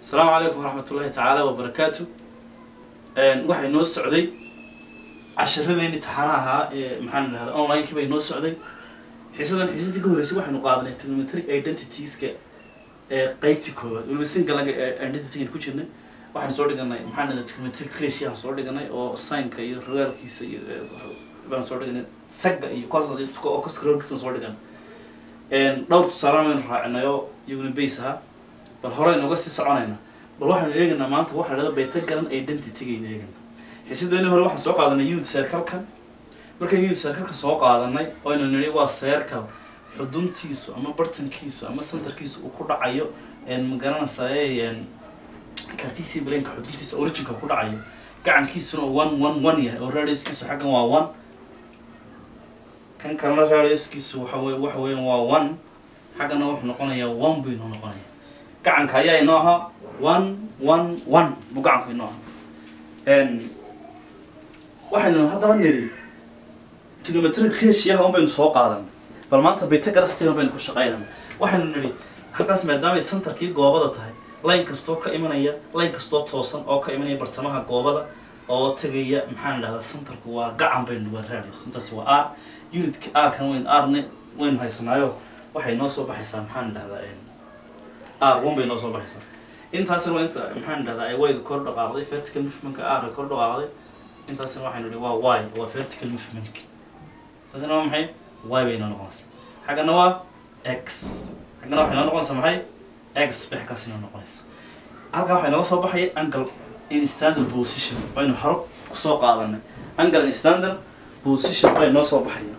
asalaamu calaykum waraxmat ullahi tacaala wabarakaatu waxay noo socday casharadeeni taxana ahaa ee maxaan idhahda online-kii bay noo socday xiisadan xiisadii ka horreysay waxaynu qaadanay trigonometric identitieska ee qeybtii koowaad weliba singalaga ee identity ku jirnay waxaan soo dhiganay maxaan idhahda trigonometric ratio aan soo dhiganay oo sinka iyo rogaalkiisa iyo baan soo dhiganay sagga iyo cos oo cosrolkiisa soo dhiganay dhowr tusaale baynu raacinay oo iyaguna base ahaa bal hore aynu uga sii soconayna bal waxaynu eegaynaa maanta waxa la dhahda beta garan identity-gaynu eegaynaa xiisadeeni hore waxaan soo qaadanay unit circle-kan markaan unit circle-ka soo qaadanay oynu nidhi waa circle xuduntiisu ama bartankiisu ama centerkiisu uu ku dhacayo ma garanaysaye cartesian brainka xuduntiisa originka ku dhacayo gacankiisuna one one one yahay oo radiuskiisu xaggan waa one kan kalena radiuskiisu waxa wey waxa weeyaan waa one xaggana wuxuu noqonayaa one buu inoo noqonaya gacanka ayaa inoo ahaa one one one buu gacanku inoo ahaa waxaynu haddaba nidhi trigonometric ratio un baynu soo qaadan bal maanta betagarastina baynu ku shaqaynana waxaynu nidhi halkaas maadaamay centerkii goobada tahay line kastoo ka imanaya line kastoo toosan oo ka imanaya bartamaha goobada oo tegaya maxaan idhahdaa centerku waa gacan baynu waa radius intaasi waa r unitka r kan weyn rne waynu haysanaayo waxay noo soo baxaysaa maxaan idhahdaa r one bay noo soo baxaysaa intaasina waa inta maxaan idhahdaa ay wayda kor dhaqaaqday vertical movementka r kor dhaqaaqday intaasina waxaynu idhi waa y waa vertical movementka taasina waa maxay y bay noo noqonaysaa xaggana waa x xaggana waxay noo noqonaysaa maxay x bexkaas inoo noqonaysa halkaa waxay nooga soo baxaya angle in standard position baynu haro kusoo qaadanay angle in standard position bay noo soo baxaya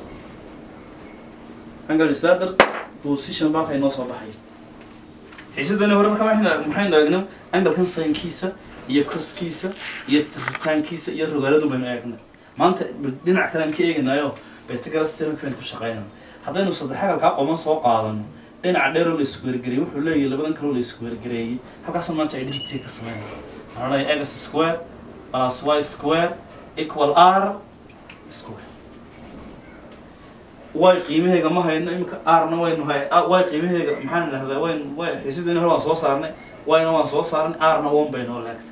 angle in standard position baa halkay noo soo baxaya xiisadani hore marka maxaynu maxaynu eegnay anglekan saynkiisa iyo koskiisa iyo ritaankiisa iyo rogaaladu baynu eegnay maanta dhinac kalean ka eeganayo betagarastirmka baynu ku shaqaynana haddaynu saddex agalkaa qoman soo qaadano dhinaca dheeroo la isku wergareeyey wuxuu leeyahay labadan kaloo la isku wergareeyey halkaasna maanta identity ka sameynaya waxaan leeyahay x square plus y square equal r square y qiimahayga ma hayno iminka r na waynu hay y qiimahayga maxaan idhahdaa waynu way xiisadeenii hore waan soo saarnay y-na waan soo saarnay r na one bay noo leegta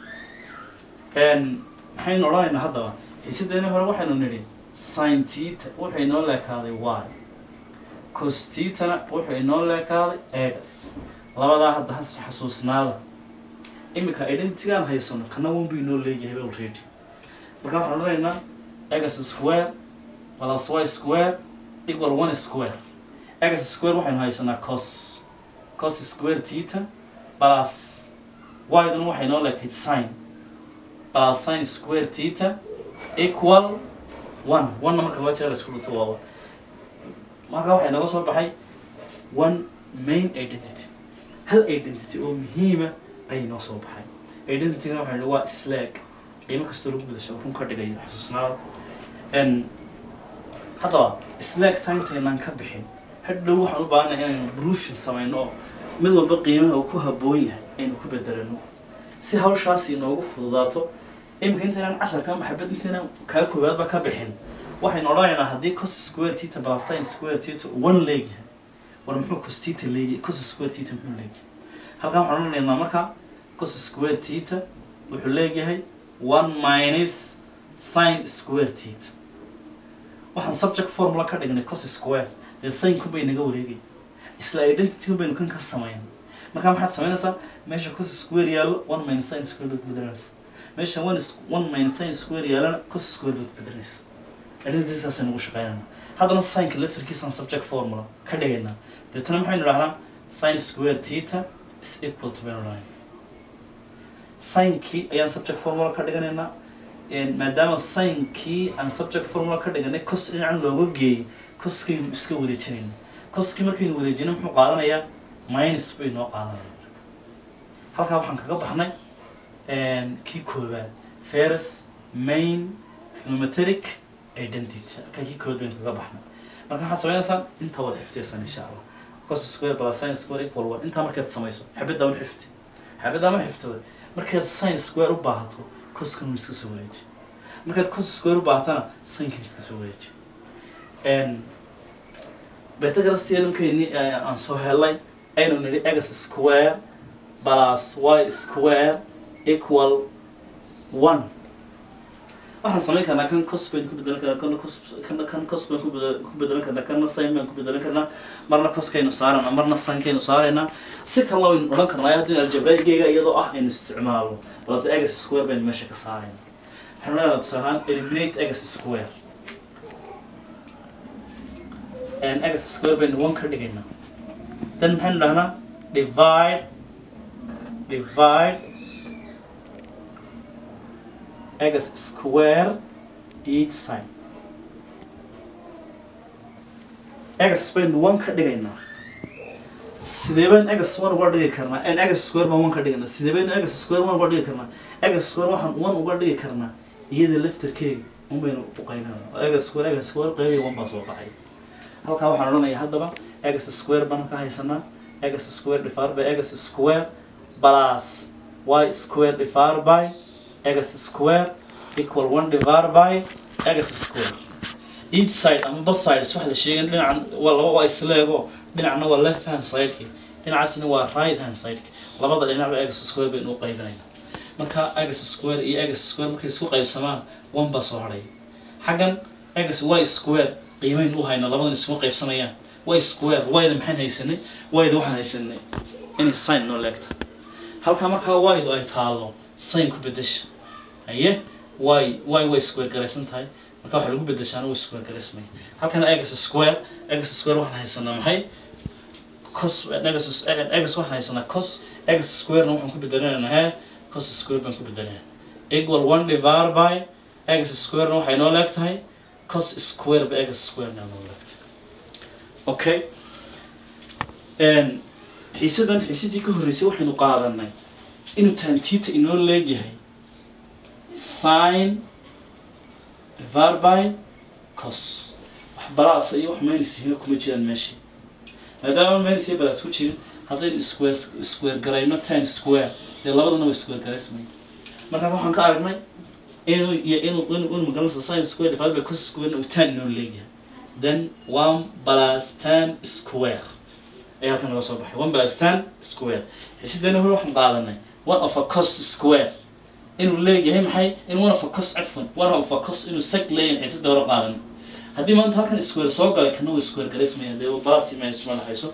maxaynu odhanaynaa haddaba xiisadeenii hore waxaynu nidhi sin tita waxay noo leekaaday y costitana wuxuu inoo leekaaday egas labadaa hadda has xasuusnaada iminka identitygaan haysano kana one buu inoo leeyahay already marka waxaan odhanaynaa egas square plus y square equal one square egas square waxaynu haysanaa cos cos square tita plus y-duna waxay noo leekayd sin plus sin square tita equal one one-na marka laba jeer la isku dhunto waa one marka waxay naga soo baxay one main identity hal identity oo muhiima ayay noo soo baxay identitygana waxay waa slag qiimo kastoo lagu gudasho run ka dhigayo xasuusnaada haddaba slag taintaynaan ka bixin hadhow waxaan u baahanay inaynu broofin samayno oo mid walba qiimaha uu ku habboon yahay aynu ku bedelano si hawshaasi inoogu fududaato iminka intaynaan casharka maxabad intaynaan kaa koowaadba ka bixin waxaynu odhanaynaa haddii cos square tita plus sin square tita one leegyahay war muxuu cos tita leeyahay cos square tita muxuu leeyahay halkan waxaan odhanaynaa marka cos square tita wuxuu leeyahay one minus sin square tita waxaan subject formula ka dhignay cos square dee sinku bay naga wareegay isla identity baynu kan ka samayn marka maxaad samaynaysaa meesha cos square yaallo one minus sin square baad bedelanaysa meesha one one minus sin square yaallana cos square baad bedelanaysa identitysaasay nagu shaqeynayna haddana sinka laftarkiisaan subject formula ka dhigaynaa deetana maxaynu dhahnaa sin square tita is equal to baynu dhahay sinkii ayaan subject formula ka dhiganaynaa maadaama sinkii aan subject formula ka dhiganay cos dhinacan looga geeyey coskaynu iska wareejinayna coskii markaynu wareejino muxuu qaadanayaa minus bay noo qaadanaya halkaa waxaan kaga baxnay kii koobaad ferus main trigonometric identity halkaa kii kood baynu kaga baxnay marka waxaad samaynaysaa intaa wada xifdiyaysan insha allah cos square plus sin square equal one intaa markaad samayso xabaddaa ma xifti xabaddaa ma xiftada markaad sin square u baahato coskan iska soo wareeji markaad cos square u baahatana sinkan iska soo wareeji beta garastiyadamkeeni aan soo helay aynu nidhi egas square plus y square equal one waxaan samayn karnaa kan cos baynu ku bedelan karnaa kana cos kana kan cos baynu ku bedel ku bedelan karnaa kana sin baynu ku bedelan karnaa marna coskaynu saarana marna sinkaynu saaraynaa si kale waynu odhan karnaa haddii aljabraigeyga iyadoo ah aynu isticmaalo balata egas square baynu meesha ka saarayna waxaan leedahay tusaale ahaan eliminate egas square and egas square baynu one ka dhigaynaa then maxaynu dhahnaa divide divide x square each side x baynu one ka dhigaynaa sidee baynu x one uga dhigi karnaa n x square baan one ka dhigaynaa sidee baynu x square one uga dhigi karnaa x square waxaan one uga dhigi karnaa iyada laftarkeega un baynu u qaybinayna x square x square qaybiya one baa soo baxay halkaa waxaan odhanayaa haddaba x square baan ka haysanaa x square divided by x square plus y square divided by x square equal one divided by x square each side ama both sides waxa la sheegay dhinacan waa laba waa isleego dhinacna waa left hand sideki dhinacaasina waa right hand sideki labada dhinacba x square baynu u qaybinayna marka x square iyo x square markay isku qaybsamaan one baa soo hadhay xaggan x y square qiimayn u hayna labadan isma qaybsanayaan y square yda maxaan haysanay yda waxaan haysanay inay sin noo leegta halkaa markaa ydu ay taalo sin ku bedesha haye y y way square garaysan tahay marka waxa lagu bedeshaana way square garaysmaya halkana x square x square waxaan haysanaa maxay cos x x waxaan haysanaa cos x squarena waxaan ku bedelanaynaa he cos square baan ku bedelanaa equal one divided by x squarena waxay noo leeg tahay cos square ba x square na noo leeg tahay okay xiisadan xiisadii ka horreysay waxaynu qaadanay inuu taantita inoo leegyahay sin divided by cos wax balaasa iyo wax maynisiina kuma jiraan meeshii maadaama minus iyo balaas ku jirin haddaynu square square garayno tan square dee labadana way square garaysmay marka waxaan ka aragnay inuu iyo inuu inuu inuu magaranaysa sin square divided by cos square uu tan inoo leegyahay then one plus ten square ayaa halkan naga soo baxay one plus ten square xisidana hore waxaan qaadanay one of a cos square inuu leeyahay maxay in one of a cos cafwan one of a cos inuu sag leeyahay xiisada hore qaadan haddii maanta halkan square soo galay kana way square garaysmaya dee balasi ma isma dhexayso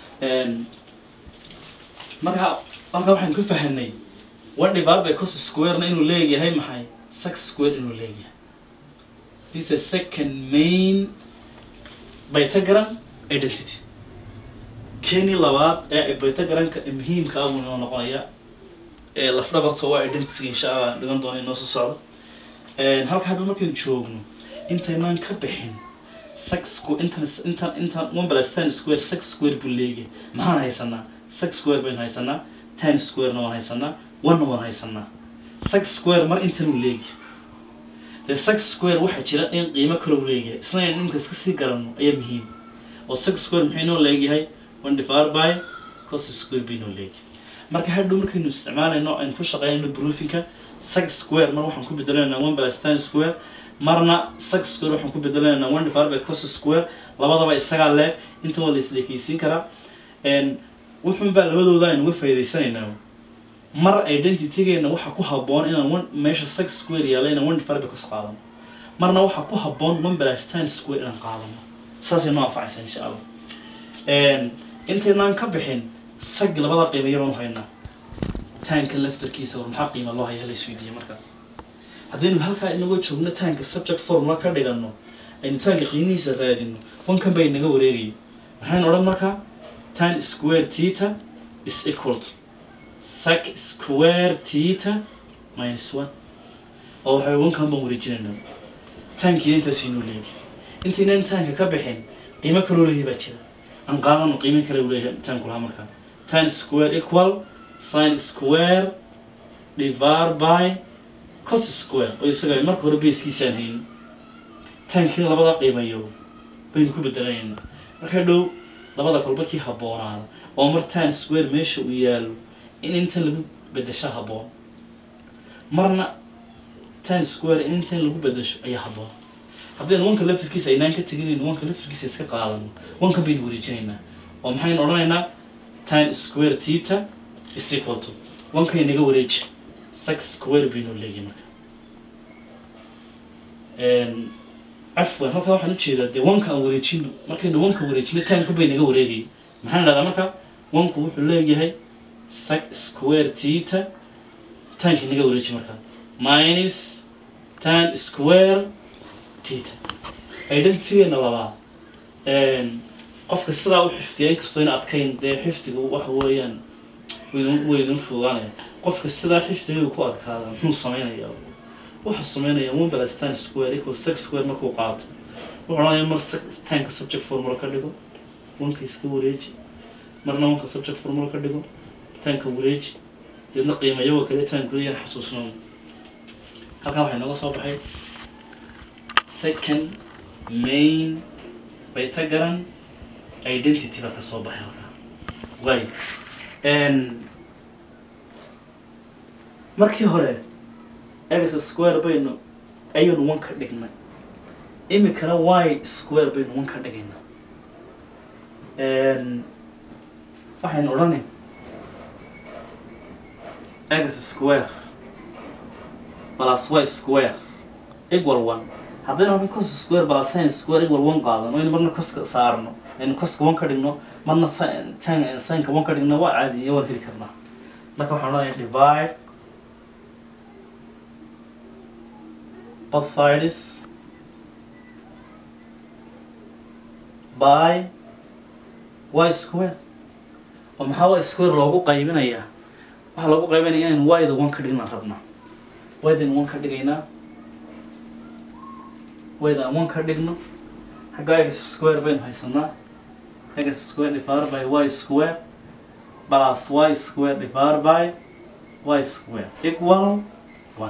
marka marka waxaan ka fahanay one divided by cos square-na inuu leeyahay maxay sag square inuu leeyahay this is second main Pythagorean identity keni labaad ee Pythagoreanka muhiimka ah buu inoo noqonayaa ee lafdhabarta waa identity insha allah dhigan doono inoo soo socdo halka hadda markaynu joogno intaynaan ka bixin six squ intan intan intan one plus ten square six square buu leeyahay maxaan haysanaa six square baynu haysanaa ten square-na waan haysanaa one waan haysanaa six square mar intan uu leeyahay dee six square waxaa jira in qiimo kale uu leeyahay isna aynu nimka iska sii garanno ayaa muhiim oo six square maxay noo leeyahay one divided by cos square bay noo leeyahay marka hadhow markaynu isticmaalayno aynu ku shaqeynayno broofinka six square mar waxaan ku bedelaynaa one plus ten square marna six square waxaan ku bedelaynaa one divided by cos square labadaba isagaa leeg inta waa la isleekeysiin karaa wuxuun baa labadooda aynu uga faa'iidaysanaynaa mar identitygeena waxa ku habboon inaan one meesha six square yaalla inaan one divided by cos qaadano marna waxa ku habboon one plus ten square inaan qaadano saasay noo anfacaysa insha allah intaynaan ka bixin sag labada qiimo yabaan u haynaa taanka laftarkiisa war maxaa qiima loo haya la isweydiiye marka haddaynu halkaa inagoo joogno taanka subject formula ka dhigano aynu taanka qiimihiisa raadino wankan bay naga wareegaya maxaynu odhan markaa tan square theta is equal to sec square theta minus one oo waxay wankan baan wareejinayna taankiina intaas inoo leeyahay intaynaan taanka ka bixin qiimo kaloo leeyahay baa jira aan qaadano qiimo kale uu leeyahay taanku lahaa markaa tan square equal sin square divided by cos square oo isaga marka hore basekiisaan haynin taankiina labada qiimayo baynu ku bedelanayna marka dhow labada kolba kii habboonaada oo mar tan square meesha uu yaalo in intan lagu bedesho habboon marna tan square in intan lagu bedesho ayaa habboon haddaynu wanka laftirkiisa aynaan ka teginayno wanka laftirkiisa iska qaadano wankan baynu wareejinaynaa oo maxaynu odhanaynaa tan square theta is equal to wankay naga wareeji six square bay noo leeyihin marka cafwan halkaa waxaan ujeedaa dee wanka aan wareejino markaynu wanka wareejino taanku bay naga wareegayay maxaan dhahdaa marka wanku wuxuu leeyahay six square tita taanki naga wareeji marka minus tan square tita identitygeena labaa qofka sidaa u xifdiya inkastoo in adkayn dee xifdiga waxa weeyaan waydin waydin fogaanaya qofka sidaa xifdiga ku adkaada muxuu samaynayaa wuxuu sameynaya one plus tan square equal six square markuu qaato wuxuu odhanaya mar six tanka subject formula ka dhigo wanka iska wareeji marna wanka subject formula ka dhigo tanka wareeji deedna qiimayago kale tanku leeyahan xasuusnoono halkan waxay nooga soo baxay second main bayta garan identity baa ka soo baxay halkaa way markii hore x square baynu ayaynu one ka dhignay imikana y square baynu one ka dhigaynaa waxaynu odhanay x square plus y square equal one haddaynu halkan cos square plus sin square equal one qaadano aynu marna coska saarno aynu coska one ka dhigno marna tan sinka one ka dhigno waa caadiya waan heli karnaa marka waxaan odhanaya divide both sides by y square oo maxaa y square loogu qaybinayaa waxaa loogu qaybinaya inaynu y-da one ka dhignaan rabnaa y-dan one ka dhigaynaa y-da aan one ka dhigno xagga x square baynu haysanaa x square divided by y square plus y square divided by y square equal one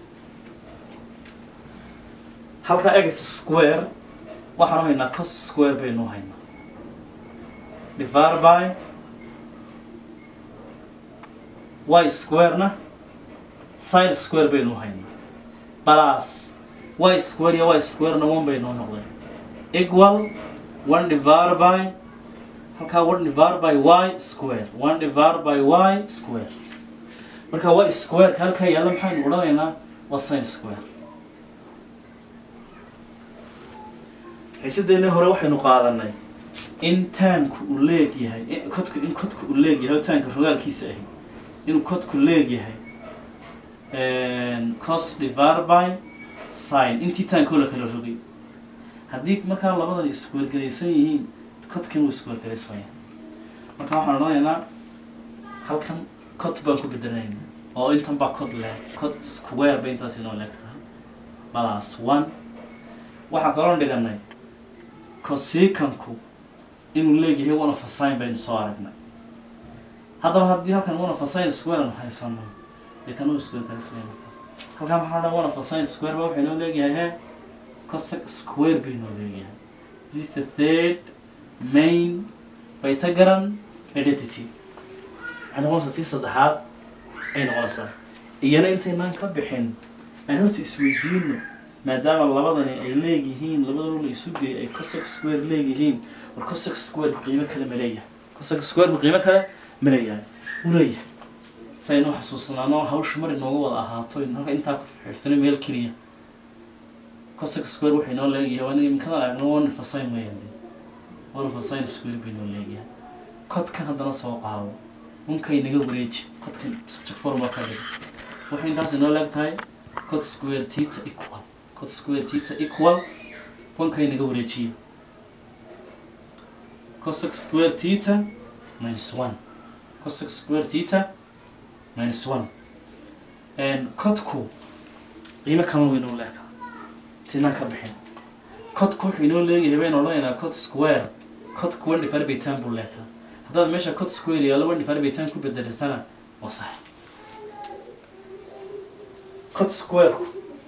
halka x square waxaanu haynaa cos square baynu haynaa divided by y square-na sin square baynu haynaa plus y square iyo y square-na one baynoo noqdeen equal one divided by halkaa one divided by y square one divided by y square marka y square-ka halkaa yaalla maxaynu odhanaynaa waa sin square xiisadeennii hore waxaynu qaadanay in taanku uu leeg yahay kodku in kodku uu leeg yahay oo taanka rogaalkiisa ahi inuu kodku leeg yahay cos divided by sin intii taankoo la kala rogay haddii markaa labadan iskuwergelaysan yihiin kodkan wuu iskuwergelaysmaya marka waxaan odhanaynaa halkan cod baan ku bedelanayna oo intan baa cod leeg cod square bay intaas inoo leeg tahay plus one waxaan kaloo dhiganay cosicanku inuu leegyahay one of a sign baynu soo aragnay haddaba haddii halkan one of a sign square aanu haysano dee kan uu square galaysmaya marka halkan waxaa dhan one of a sign square ba waxay noo leegyahay he cosec square bay noo leeyahay this is the third main pythagorean identity waxay noqonaysaa tii saddexaad ay noqonaysaa iyana intaynaan ka bixin aan horta isweydiino maadaama labadani ay leegyihiin labadanu la isu geeyay ay cosec square leegyihiin war cosec square qiimo kale ma leeyahay cosec square qiimo kale ma leeyahay u leeyahay saynu xasuusnaano hawsha mar inoogu wada ahaato halka intaa ku xirtano meel keliya cosec square waxay noo leeyahay waa imikada aragno one fasayn weeyaan dee one fasayn square bay noo leeyahay codkan haddana soo qaado unkay naga wareeji codkan subject formula ka dhigo waxay intaas inoo leeg tahay cod square tita equal cod square tita equal unkay naga wareejiye cosec square tita minus one cosec square tita minus one codku qiimo kama weyn oo leeka tinaan ka bixin codku wuxuu inoo leeyahay baynu odhanaynaa cod square codku one divided by ten buu leekaa haddaad meesha cod square yaalo one divided by ten ku bedelatana waa sax cod squareku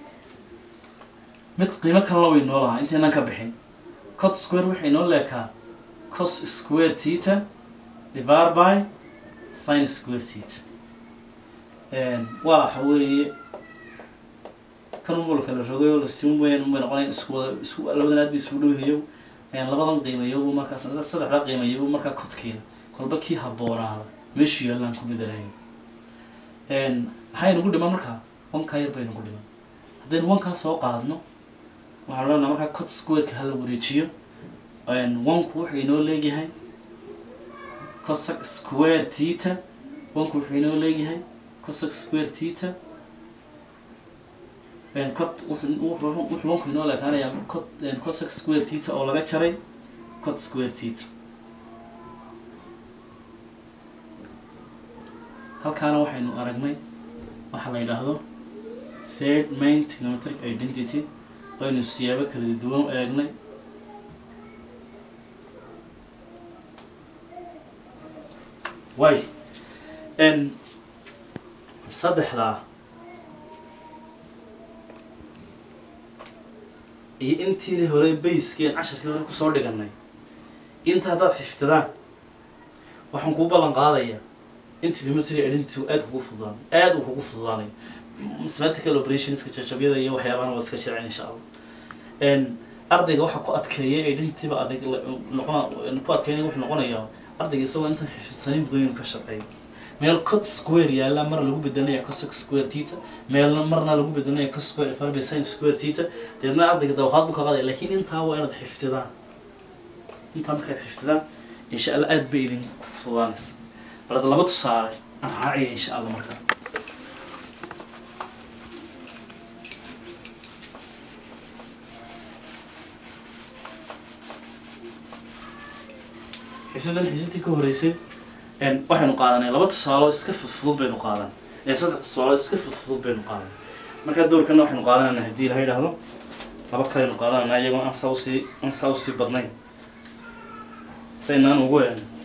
mid qiimo kalena way noo lahaa intaynaan ka bixin cod square waxay noo leekaa cos square tita divided by sin square tita waa waxa weeye kan umul kala rogay oo lasiin weyn unbay noqonayn isku wada isku labadan aad bay isugu dhowyayo labadan qiimayo markaa saddexda qiimayo markaa codkeeda kolba kii habboonaada meeshuu yaallaan ku bedelayn maxay nagu dhiman markaa wankaa yar bay nagu dhiman haddaynu wankaa soo qaadno waxaan leenaha markaa cot squareka hala wareejiyo wanku wuxuu inoo leegyahay cosec square tita wanku wuxuu inoo leeyahay cosec square tita cot wuxuu wanku inoo leekaanayaa cot cosec square tita oo laga jaray cot square tita halkaana waxaynu aragnay waxaa la yidhaahdo third main trigonometric identity waynu siyaabo kala duwan u eegnay way n saddexdaa iyo intii hore bayskeen casharkii hore kusoo dhiganay inta haddaad xifdidaan waxaan kuu ballan qaadayaa in trigonometry identity aad kugu fududaanay aad uu kugu fududaanay mathematical operationska jajabyada iyo waxyaabahana waad iska jiraan insha allah n ardayga waxa ku adkeeya identityba adag noqon ku adkeynaya wuxuu noqonayaa ardayga isagoo intan xifidsanin budooyin ka shaqeeya meel cot square yaalla mar lagu bedelanaya cosec square tita meelna marna lagu bedelanaya cos square farbe sin square tita deedna ardayga dawaqaad buu ka qaadaya laakiin intaa waa inaad xifdidaan intaa markaad xifdidaan insha allah aad bay idin ku fududaanaysa bal hadda laba tusaale aan raacaya insha allah markaa xisadan xisadii ka horeysay waxaynu qaadanay laba tusaalo iska fudfudud baynu qaadan saddex tusaalo iska fudfudud baynu qaadan markaa doorkana waxaynu qaadanayna haddii ilaha yidhaahdo laba kaleynu qaadanayna iyagoo aan saa usii aan saa usii badnayn saynaan ugu